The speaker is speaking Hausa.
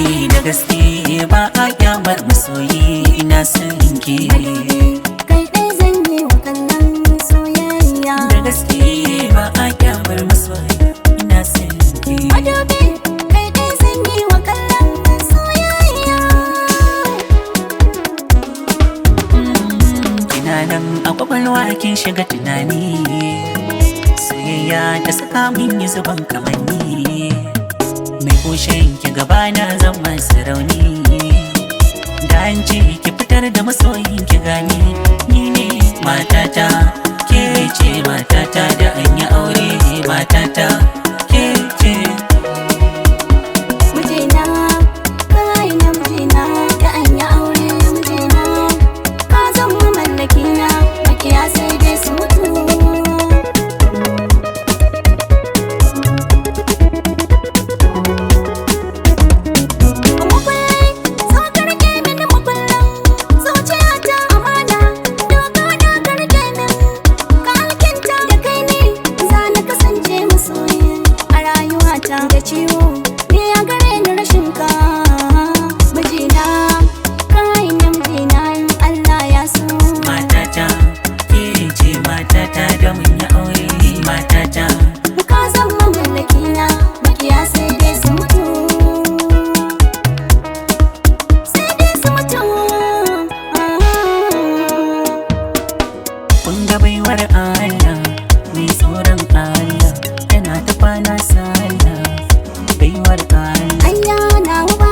da gaske ba a kyamar masoyi ina son ki kai ɗai zan yi wa kallon soyayya da gaske ba a kyamar masoyi ina son ki madubi kai ɗai zan yi wa kallon soyayya kina nan a kwakwalwa kin shiga tunani soyayya ta saka min yi zuban kamanni mai kushen ki gaba na zan masu rauni da an ce ki fitar da masoyin ki gani ni ne matata ke ce matata da an yi aure matata ke ce mijina kai na mijina da an yi aure mijina ka zama mallaki na makiya sai dai su mutu Makullai, zo ka rike mini makullan zuciyata amana doka da ka rike min ka alkinta da kai ne za na kasance masoyi a rayuwata da ciwo ne ya gare ni rashin ka mijina kai na mijina in Allah ya so matata ke ce matata da mun yi aure matata ka zama mallaki na makiya sai dai su mutu sai dai su mutu kun ga baiwar Allah mai tsoron Allah tana ta kwana sallah baiwar Allah Anya na ba